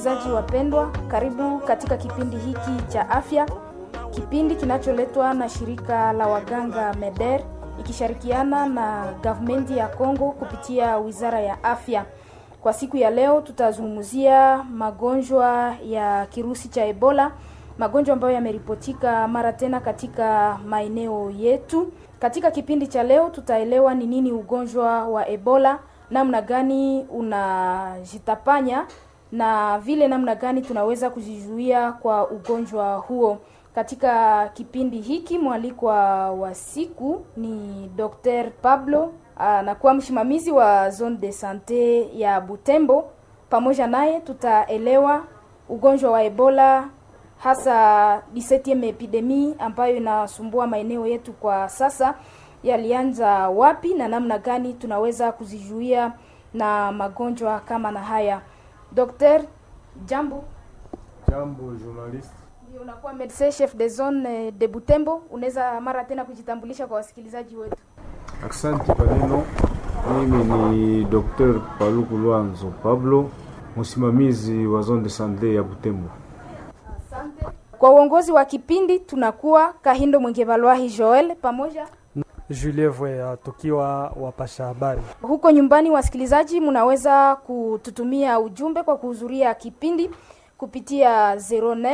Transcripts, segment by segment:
Wasikilizaji wapendwa, karibu katika kipindi hiki cha afya, kipindi kinacholetwa na shirika la waganga MEDER ikishirikiana na gavumenti ya Kongo kupitia wizara ya afya. Kwa siku ya leo tutazungumzia magonjwa ya kirusi cha Ebola, magonjwa ambayo yameripotika mara tena katika maeneo yetu. Katika kipindi cha leo tutaelewa ni nini ugonjwa wa Ebola, namna gani unajitapanya na vile namna gani tunaweza kujizuia kwa ugonjwa huo. Katika kipindi hiki mwalikwa wa siku ni Dr. Pablo anakuwa msimamizi wa zone de sante ya Butembo. Pamoja naye tutaelewa ugonjwa wa Ebola hasa 17 epidemi ambayo inasumbua maeneo yetu kwa sasa yalianza wapi na namna gani tunaweza kuzizuia na magonjwa kama na haya. Dr. Jambo. Jambo journalist. Ndio unakuwa medecin chef de zone de Butembo, unaweza mara tena kujitambulisha kwa wasikilizaji wetu. Asante kwa neno. Mimi ni Dr. Paluku Lwanzo Pablo, msimamizi wa zone de sante ya Butembo. Asante. Kwa uongozi wa kipindi tunakuwa Kahindo Mwengevalwahi Joel pamoja Julie Vwea tukiwa wapasha habari. huko nyumbani. Wasikilizaji, mnaweza kututumia ujumbe kwa kuhudhuria kipindi kupitia 09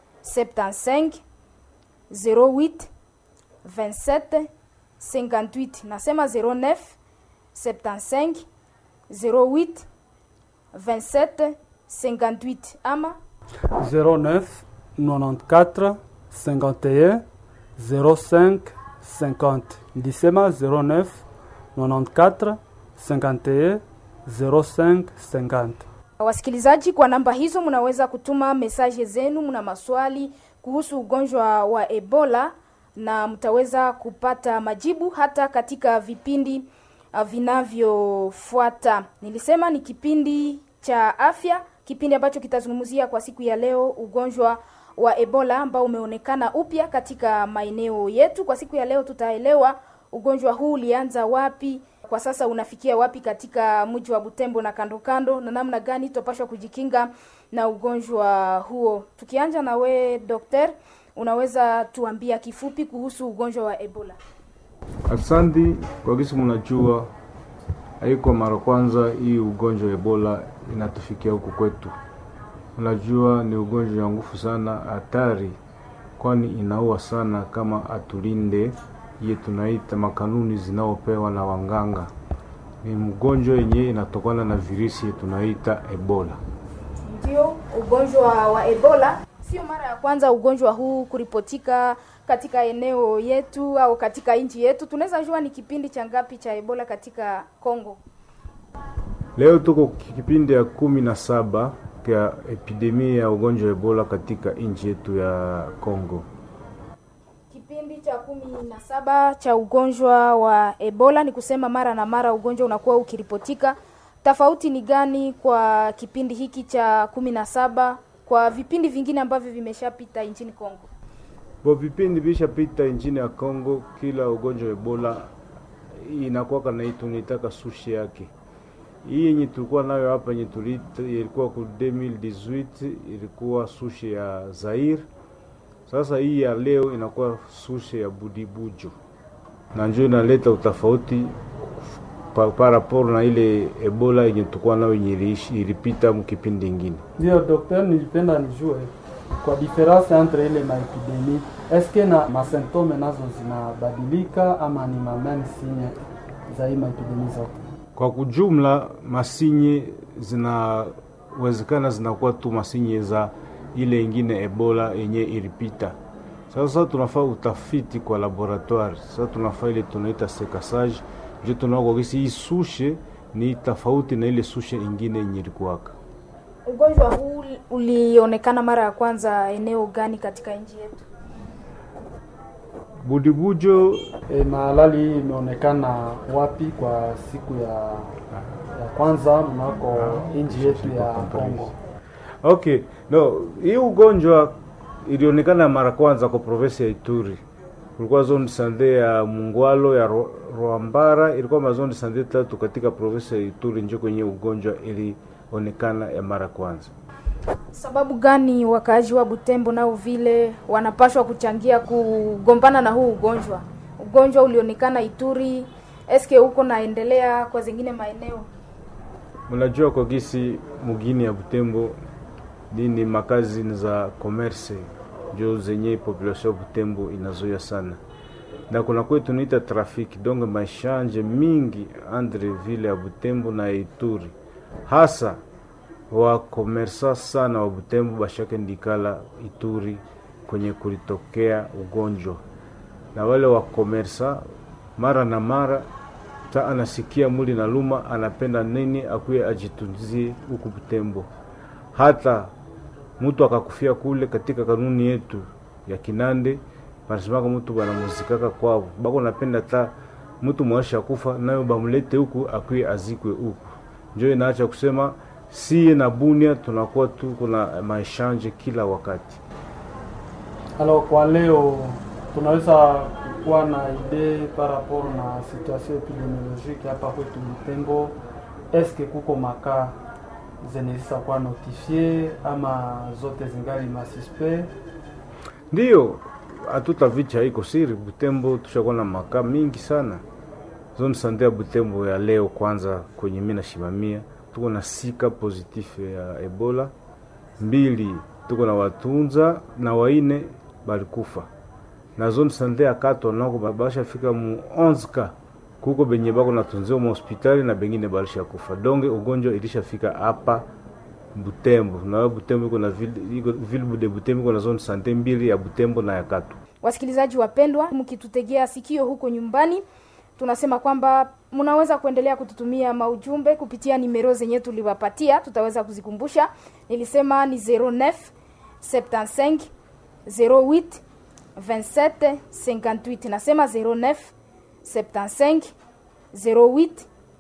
75 08 27 58. Nasema 09 75 08 27 58 ama 09 94 51 05 50. Ndisema 09 94 51 05 50. Wasikilizaji, kwa namba hizo mnaweza kutuma mesaje zenu, mna maswali kuhusu ugonjwa wa Ebola na mtaweza kupata majibu hata katika vipindi uh, vinavyofuata. Nilisema ni kipindi cha afya, kipindi ambacho kitazungumzia kwa siku ya leo ugonjwa wa Ebola ambao umeonekana upya katika maeneo yetu. Kwa siku ya leo tutaelewa ugonjwa huu ulianza wapi, kwa sasa unafikia wapi katika mji wa Butembo na kando kando, na namna gani tutapashwa kujikinga na ugonjwa huo. Tukianja na we dokter, unaweza tuambia kifupi kuhusu ugonjwa wa Ebola? Asante kwa kisi, mnajua haiko mara kwanza hii ugonjwa wa Ebola inatufikia huku kwetu. Unajua ni ugonjwa wa nguvu sana, hatari, kwani inaua sana kama atulinde iye tunaita makanuni zinaopewa na wanganga. Ni mgonjwa yenye inatokana na virusi tunaita Ebola. Ndio, ugonjwa wa Ebola sio mara ya kwanza ugonjwa huu kuripotika katika eneo yetu au katika nchi yetu. Tunaweza jua ni kipindi cha ngapi cha Ebola katika Kongo? Leo tuko kipindi ya kumi na saba ya epidemia ya ugonjwa wa Ebola katika nchi yetu ya Kongo. Kipindi cha kumi na saba cha ugonjwa wa Ebola, ni kusema mara na mara ugonjwa unakuwa ukiripotika. Tofauti ni gani kwa kipindi hiki cha kumi na saba kwa vipindi vingine ambavyo vimeshapita nchini Kongo? Bo vipindi vishapita nchini ya Kongo, kila ugonjwa wa Ebola inakuwa kana tunaitaka sushi yake. Hii yenye tulikuwa nayo hapa yenye tulita ilikuwa ku 2018 ilikuwa sushi ya Zaire. Sasa hii ya leo inakuwa sushi ya Budibujo, na njo inaleta utofauti pa, pa rapport na ile Ebola yenye tulikuwa nayo yenye ilipita mkipindi ingine. Ndio dokter, nilipenda nijue kwa difference entre ile maepidemi eske na masymptome nazo zinabadilika ama ni mameme sinye za hii maepidemi zote? Kwa kujumla masinye zinawezekana zinakuwa tu masinye za ile ingine Ebola yenye ilipita. Sasa tunafaa utafiti kwa laboratoire. Sasa tunafaa ile tunaita sekasage, ndio tunaona kisi hii sushe ni tofauti na ile sushe ingine yenye ilikuwaka. Ugonjwa huu ulionekana mara ya kwanza eneo gani katika nchi yetu? Budibujo E, malali hii imeonekana wapi kwa siku ya, ya kwanza mnako nchi yetu ya Kongo? Okay, no, hii ugonjwa ilionekana mara kwanza kwa provinsi ya Ituri. Kulikuwa zone sande ya Mungwalo ya Ro, Rwambara, ilikuwa mazone sande tatu katika provinsi ya Ituri, njo kwenye ugonjwa ilionekana ya mara kwanza. Sababu gani wakaaji wa Butembo nao vile wanapashwa kuchangia kugombana na huu ugonjwa? Ugonjwa ulionekana Ituri, eske huko naendelea kwa zingine maeneo? Mnajua kwa gisi mugini ya Butembo nini makazi za commerce njo zenye population ya Butembo inazoea sana, na kuna kwetu tunaita trafiki donge maishanje mingi andre vile ya Butembo na Ituri, hasa wakomersa sana wa Butembo bashake ndikala Ituri kwenye kulitokea ugonjwa, na wale wakomersa mara na mara ta anasikia muli na luma, anapenda nini akuye ajitunzie huku Butembo. Hata mtu akakufia kule, katika kanuni yetu ya Kinande banasemaka mtu banamuzikaka kwao, bako napenda ta mtu mwaisha kufa nayo bamulete huku akuye azikwe huku. Njo inaacha kusema siye na Bunia tunakuwa tu kuna maeshanje kila wakati. Alors kwa leo tunaweza kuwa na idee par rapport na situation epidemiologique hapa kwetu Butembo, eske kuko makaa zenye zishakuwa notifie ama zote zingali masuspect? Ndiyo, hatutavicha iko siri. Butembo tushakuwa na makaa mingi sana. Zone sante ya Butembo ya leo kwanza, kwenye mimi nashimamia, tuko na sika positif ya Ebola mbili, tuko na watunza na waine balikufa na zone sante ya Kato nako bashafika mu 11 ka kuko benye bako natunziwa mu hospitali na bengine balisha kufa. Donge ugonjwa ilishafika hapa Butembo na Butembo iko na ville iko ville de Butembo iko na zone sante mbili ya Butembo na ya Kato. Wasikilizaji wapendwa, mkitutegea sikio huko nyumbani, tunasema kwamba mnaweza kuendelea kututumia maujumbe kupitia nimero zenye tuliwapatia, tutaweza kuzikumbusha. Nilisema ni 09 75 08 27 58. Nasema 09 75 08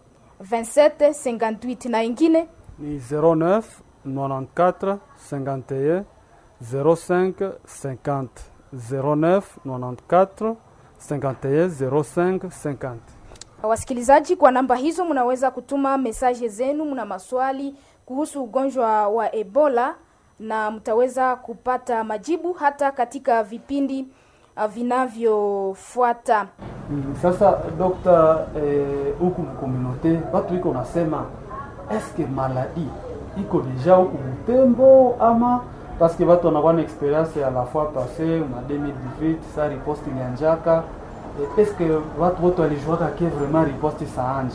27 58 na ingine Ni 09 94 51 05 50 09 94 51 05 50. Wasikilizaji, kwa namba hizo mnaweza kutuma mesaje zenu, mna maswali kuhusu ugonjwa wa Ebola na mtaweza kupata majibu hata katika vipindi uh, vinavyofuata. Mm, Sasa dokta, huku eh, mkomunote watu iko nasema eske maladi iko deja huku Butembo ama paske watu wanakuwa na experience ya la fois passé ma 2018 sa riposte ilianjaka eh, eske watu wote walijuaka ke vraiment riposte saanje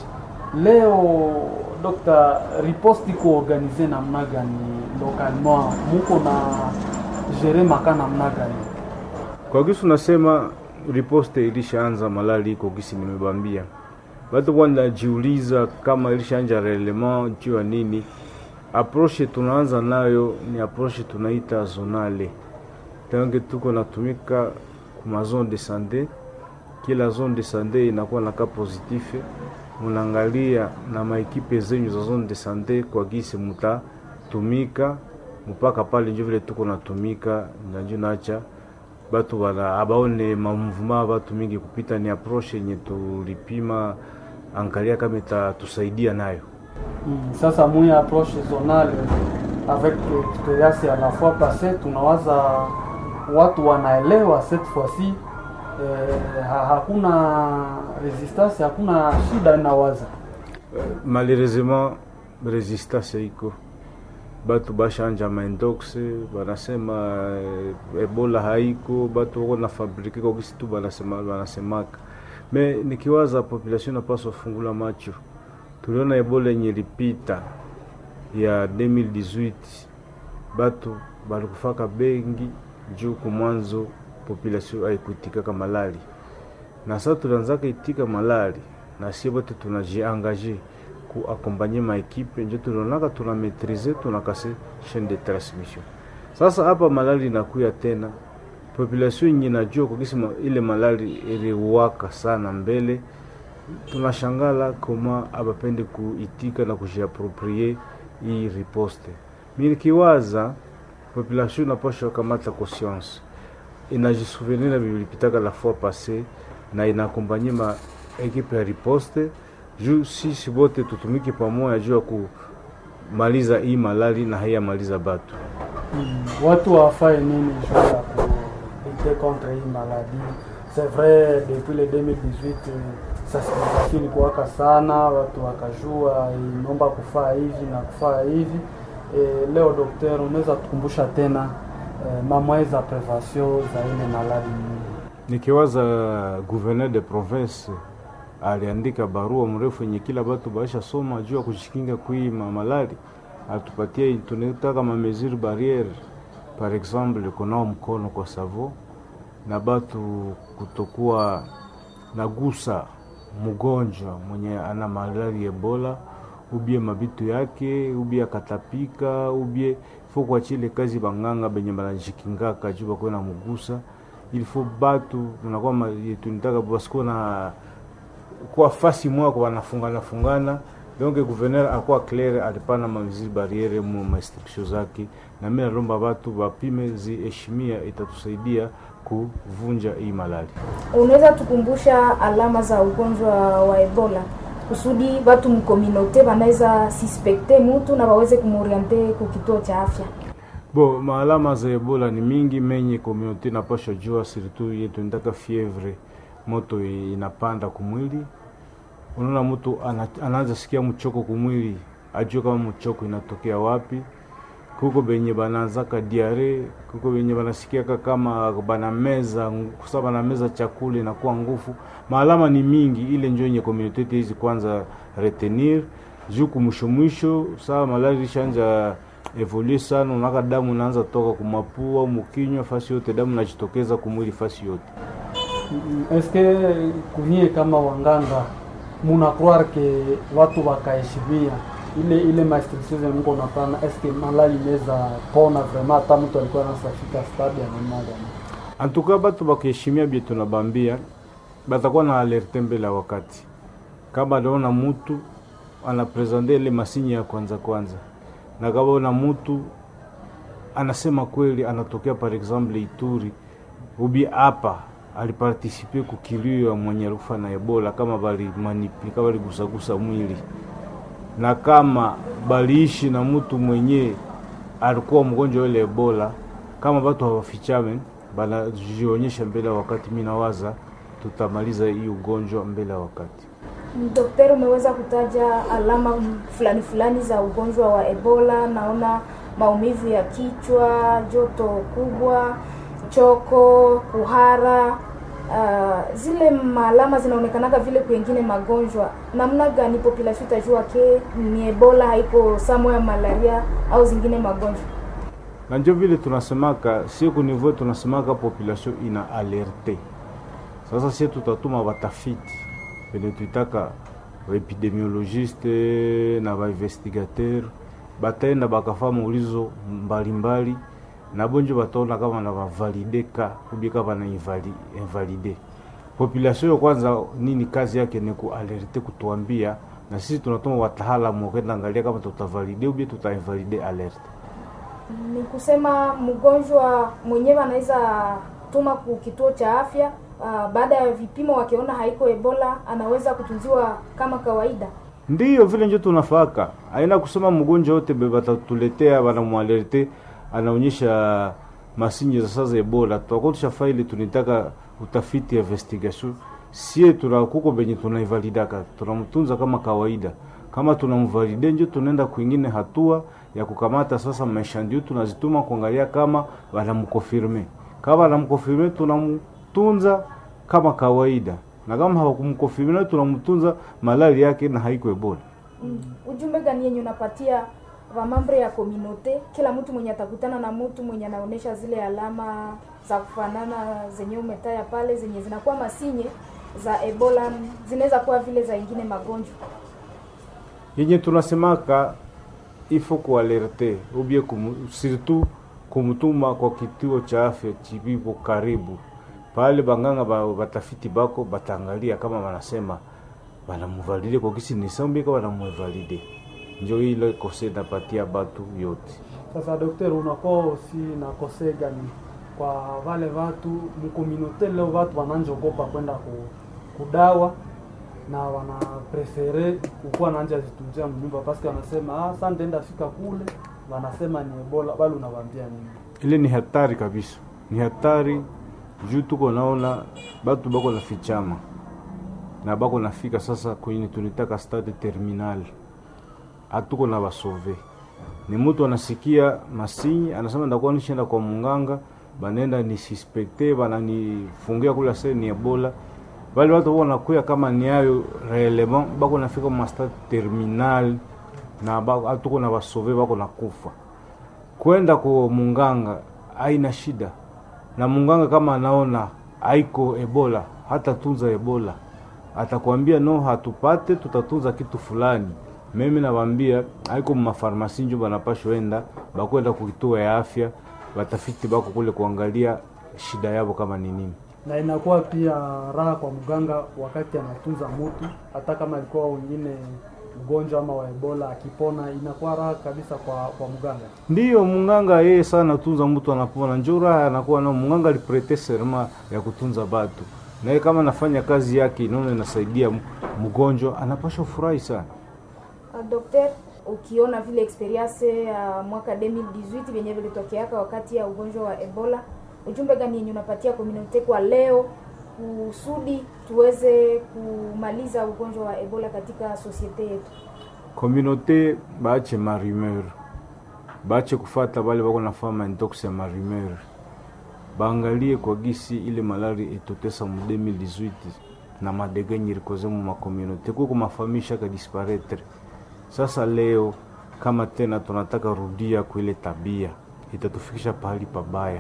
leo dokta, riposte iko organize namna gani localement, muko na gere maka namna gani? Kwa gisi unasema riposte ilishaanza malali iko gisi nimebambia. Watu wanajiuliza kama ilishaanja relevant juu ya nini. Approche tunaanza nayo ni approche tunaita zonale. Tange tuko natumika kuma zone de sante, kila zone de sante inakuwa na ka positif. Munaangalia na maekipe zenyu za zone de sante kwa gisi mutatumika mpaka pale njo vile tuko natumika nanjo nacha batu bana abaone mamuvuma batu mingi kupita, ni approche yenye tulipima angalia kama itatusaidia nayo. Mm, sasa mwi approche zonale avec experience ya la fois passée, tunawaza watu wanaelewa cette fois-ci eh, ha, hakuna resistance, hakuna shida inawaza Malheureusement resistance iko batu bashanja maindox banasema eh, ebola haiko, batu wako na fabrike kwa kisi tu banasema banasemaka. Me nikiwaza population napaswa fungula macho, tuliona ebola yenye ilipita ya 2018 batu balikufaka bengi juu kumwanzo population haikuitikaka malali, na sasa tulianzaka itika malali na sie bote tunajiangaje ku accompagner ma equipe njo tulionaka tuna maîtriser tunakase chaîne de transmission. Sasa hapa malali inakuya tena, population yenye najua kwa kisi ma- ile malali iliwaka sana mbele, tunashangala koma abapende kuitika na kujiaproprie hii riposte. Mimi nikiwaza population inapaswa kamata conscience inajisouvenir na vilipitaka la fois passée na inaakompanye ma ekipe ya riposte juu sisi wote tutumike pamoja juu ya maliza hii malali na haiyamaliza batu Mm, watu wafae nini juu ya kulite contre hii maladie c'est vrai depuis le 2018 eh, sensibilisation ilikuwaka sana watu wakajua inaomba kufaa hivi na kufaa hivi eh, leo dokter unaweza tukumbusha tena eh, mamwe za prevention za ile maladi nikiwaza gouverneur de province aliandika barua mrefu yenye kila batu baisha soma juu ya kujikinga kui mamalali atupatia tunataka mamesure barriere par exemple kunao mkono kwa savo na batu kutokuwa nagusa mgonjwa mwenye ana malali ebola ubie mabitu yake ubie akatapika ubie fo kwa chile kazi banganga benye banajikingaka juu bakuwe na mugusa ilifo batu tunakuwa ma- tunitaka basikuwa na kuwa fasi moya kwa wanafungana fungana donc gouverneur akuwa clair alipana mamiziri barriere mu mainstruction zake na mimi nalomba batu bapime ziheshimia itatusaidia kuvunja hii malali unaweza tukumbusha alama za ugonjwa wa ebola kusudi watu mkominote wanaweza suspekte mutu na waweze kumoriente ku kituo cha afya bo maalama za ebola ni mingi menye communauté napasha jua surtout yetu ndaka fievre moto inapanda kumwili unaona mtu ana- anaanza sikia mchoko kumwili ajue kama mchoko inatokea wapi kuko benye banaanzaka diare kuko benye banasikiaka kama banameza kusa banameza chakula inakuwa ngufu maalama ni mingi ile njo yenye communauté hizi kwanza retenir juu kumwisho mwisho saa malari ishanja evolue sana unaka damu inaanza toka kumapua mukinywa fasi yote damu najitokeza kumwili fasi yote Mm, eske kunyie kama wanganga muna croire ke watu wakaheshimia ile ile mainstruction zenye mko napana eske malali inaweza pona vraiment hata mtu alikuwa anasafika stade ya namna gani antuka batu bakiheshimia bie tunabambia batakuwa na alerte mbele ya wakati kama naona mutu anapresente ile masinyi ya kwanza kwanza na kama ona mutu anasema kweli anatokea par exemple Ituri ubi hapa alipartisipe kukilio ya mwenye rufa na Ebola kama bali manipi kama baligusagusa mwili na kama baliishi na mtu mwenye alikuwa mgonjwa ile Ebola, kama batu hawafichame banajionyesha mbele ya wakati, mi nawaza tutamaliza hii ugonjwa mbele ya wakati. Daktari, umeweza kutaja alama fulani fulani za ugonjwa wa Ebola. Naona maumivu ya kichwa, joto kubwa, choko, kuhara. Uh, zile maalama zinaonekanaga vile kwengine magonjwa. Namna gani population itajua ke ni Ebola, haiko samo ya malaria au zingine magonjwa? na njo vile tunasemaka sie ku niveau tunasemaka population ina alerte. Sasa sie tutatuma batafiti pene tuitaka baepidemiologiste na bainvestigateur bataenda bakafa maulizo mbalimbali na bonjo bataona kama na bavalide ka ubie kama na invali- invalide population yo kwanza nini kazi yake ni kualerte kutuambia na sisi tunatuma wataalamu wakenda angalia kama tutavalide ubie tutainvalide alerte Ni kusema mgonjwa mwenyewe anaweza tuma ku kituo cha afya uh, baada ya vipimo wakiona haiko Ebola, anaweza kutunziwa kama kawaida. ndiyo vile njo tunafaka aina kusema mgonjwa wote be batatuletea banamwalerte anaonyesha masinye za sasa ebola tutakotusha faili tunitaka utafiti investigation sie tuna kuko benye tunaivalidaka tunamtunza kama kawaida kama tunamvalide njo tunaenda kwingine hatua ya kukamata sasa maisha ndio tunazituma kuangalia kama wanamkonfirme kama wanamkonfirme tunamtunza kama kawaida na kama hawakumkonfirme tunamtunza malali yake na haiko ebola Mm. Ujumbe gani yenye unapatia wamambre ya kominote, kila mtu mwenye atakutana na mtu mwenye anaonesha zile alama za kufanana zenye umetaya pale, zenye zinakuwa masinye za Ebola, zinaweza kuwa vile za ingine magonjwa. yenye tunasemaka ifo kualerte ubie kumu, surtout kumutuma kwa kituo cha afya chibipo karibu pale banganga ba, batafiti bako batangalia kama wanasema banamuvalide kwa kisi nisambika banamuvalide njo ile kose napatia batu yote Sasa daktari, unakuwa aussi na kose gani kwa wale watu mkominote? Leo watu wananjogopa kwenda ku, kudawa na wana prefere kukuwa nanja zitunzia mnyumba paske wanasema ah, sa ndenda fika kule wanasema ni ebola bali unawaambia nini ile ni hatari kabisa, ni hatari juu tuko naona batu bako na fichama na bako nafika sasa kwenye tunitaka stade terminal, hatuko na basove. Ni mtu anasikia masinyi anasema ndakuwa nishaenda kwa munganga, banenda ni suspecte bananifungia kula sasa ni ebola. Wale watu wanakuya kama ni ayo reellement bako nafika ma stade terminal na bako hatuko na basove bako nakufa kwenda kwa munganga haina shida, na munganga kama anaona haiko ebola, hata tunza ebola, atakwambia no, hatupate tutatunza kitu fulani. Mimi nawambia haiko mafarmasi njo banapashwa enda bakwenda kukituo ya afya, batafiti bako kule kuangalia shida yabo kama ni nini. na inakuwa pia raha kwa mganga wakati anatunza mutu hata kama alikuwa wengine mgonjwa ama wa ebola akipona inakuwa raha kabisa kwa kwa mganga Ndiyo munganga yeye sana tunza mtu anapona, njo raha anakuwa nao. Munganga aliprete serma ya kutunza batu, naye kama anafanya kazi yake inaona inasaidia m- mgonjwa, anapasha furahi sana. Uh, Dokter, ukiona vile experience ya mwaka 2018 vyenye vilitokeaka wakati ya ugonjwa wa Ebola, ujumbe gani yenye unapatia community kwa leo kusudi tuweze kumaliza ugonjwa wa Ebola katika sosiete yetu? Komunote baache marumeur, baache kufata bale bako nafama intox ya marumeur, baangalie kwa gisi ile malari etotesa mu 2018 na madega nyirikoze mu makomunote kuko mafamii shaka disparetre. Sasa leo kama tena tunataka rudia kwa ile tabia, itatufikisha pahali pabaya.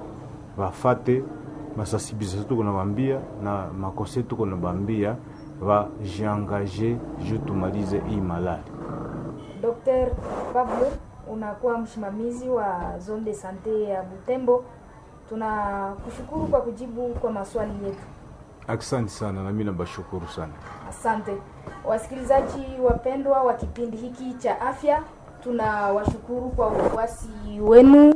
Bafate masasibilisation tuko nabambia na makose tuko nabambia, bajiangaje juu tumalize hii malari. Dr. Pablo, unakuwa msimamizi wa zone de sante ya Butembo. Tunakushukuru kwa kujibu kwa maswali yetu. Asante sana, nami nabashukuru sana. Asante wasikilizaji wapendwa wa kipindi hiki cha afya, tunawashukuru kwa ufuasi wenu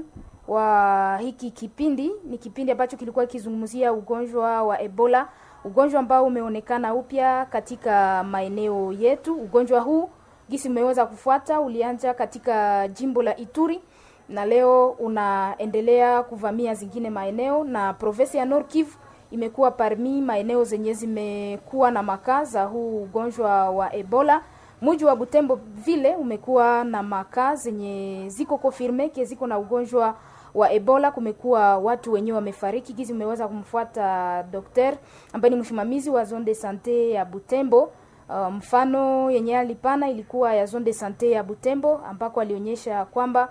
wa hiki kipindi. Ni kipindi ambacho kilikuwa kizungumzia ugonjwa wa Ebola, ugonjwa ambao umeonekana upya katika maeneo yetu. Ugonjwa huu gisi umeweza kufuata, ulianza katika jimbo la Ituri na leo unaendelea kuvamia zingine maeneo, na provinsi ya Nord Kivu imekuwa parmi maeneo zenye zimekuwa na makaa za huu ugonjwa wa Ebola. Mji wa Butembo vile umekuwa na makaa zenye ziko confirme ke ziko na ugonjwa wa Ebola. Kumekuwa watu wenyewe wamefariki. Gizi umeweza kumfuata dokter ambaye ni msimamizi wa zone de sante ya Butembo. Uh, mfano yenye alipana ilikuwa ya zone de sante ya Butembo ambako alionyesha kwamba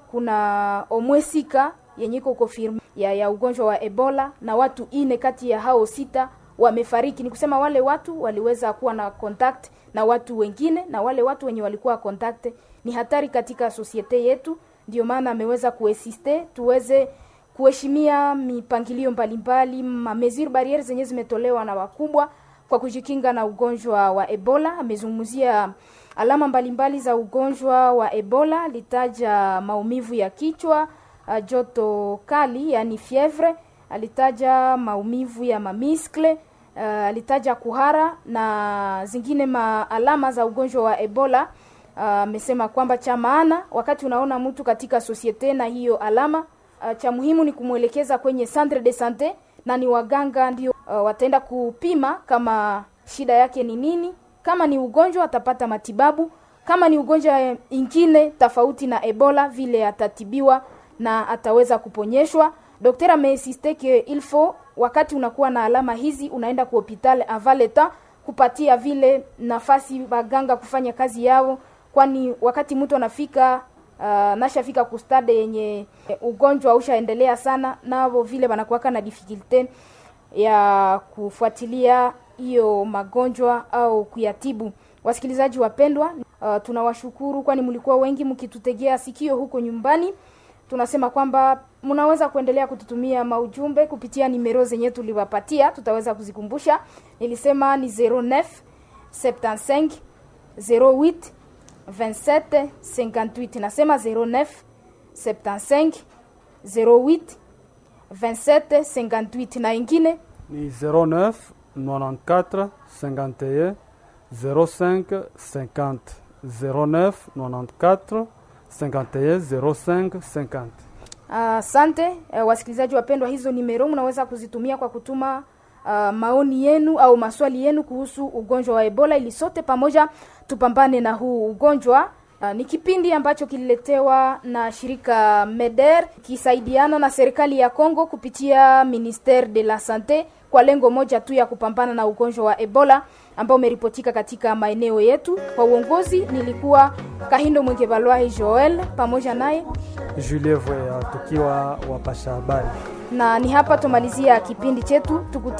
kuna omwesika yenye iko confirme ya, ya ugonjwa wa Ebola na watu ine kati ya hao sita wamefariki. Ni kusema wale watu waliweza kuwa na contact na watu wengine, na wale watu wenye walikuwa contact ni hatari katika sosiete yetu. Ndio maana ameweza kuesiste tuweze kuheshimia mipangilio mbalimbali, ma mesure barriere zenye zimetolewa na wakubwa kwa kujikinga na ugonjwa wa Ebola. Amezungumzia alama mbalimbali za ugonjwa wa Ebola, alitaja maumivu ya kichwa, uh, joto kali yani fievre, alitaja maumivu ya mamiskle, uh, alitaja kuhara na zingine ma alama za ugonjwa wa Ebola. Amesema uh, kwamba cha maana wakati unaona mtu katika sosiete na hiyo alama uh, cha muhimu ni kumwelekeza kwenye centre de sante na ni waganga ndio uh, wataenda kupima kama shida yake ni nini. Kama ni ugonjwa atapata matibabu, kama ni ugonjwa ingine tofauti na Ebola vile atatibiwa na ataweza kuponyeshwa. Daktari ameinsiste que il faut wakati unakuwa na alama hizi unaenda ku hopital avant le temps kupatia vile nafasi waganga kufanya kazi yao, kwani wakati mtu anafika uh, nashafika kustade yenye ugonjwa ushaendelea sana, nao vile wanakuwaka na difficulte ya kufuatilia hiyo magonjwa au kuyatibu. Wasikilizaji wapendwa, uh, tunawashukuru kwani mlikuwa wengi mkitutegea sikio huko nyumbani. Tunasema kwamba mnaweza kuendelea kututumia maujumbe kupitia nimero zenye tuliwapatia, tutaweza kuzikumbusha. Nilisema ni 09 75 08 27 58. Nasema 09 75 08 27 58 na ingine ni 09 94 51 05 50 09 94 51 05 50 Asante uh, wasikilizaji wapendwa, hizo nimero mnaweza kuzitumia kwa kutuma uh, maoni yenu au maswali yenu kuhusu ugonjwa wa Ebola ili sote pamoja tupambane na huu ugonjwa. Uh, ni kipindi ambacho kililetewa na shirika MEDER kisaidiana na serikali ya Kongo kupitia Ministere de la Sante kwa lengo moja tu ya kupambana na ugonjwa wa Ebola ambao umeripotika katika maeneo yetu. Kwa uongozi nilikuwa Kahindo Mwengebalwahi Joel pamoja naye Julie Voya tukiwa wapasha habari. na ni hapa tumalizia kipindi chetu tukuta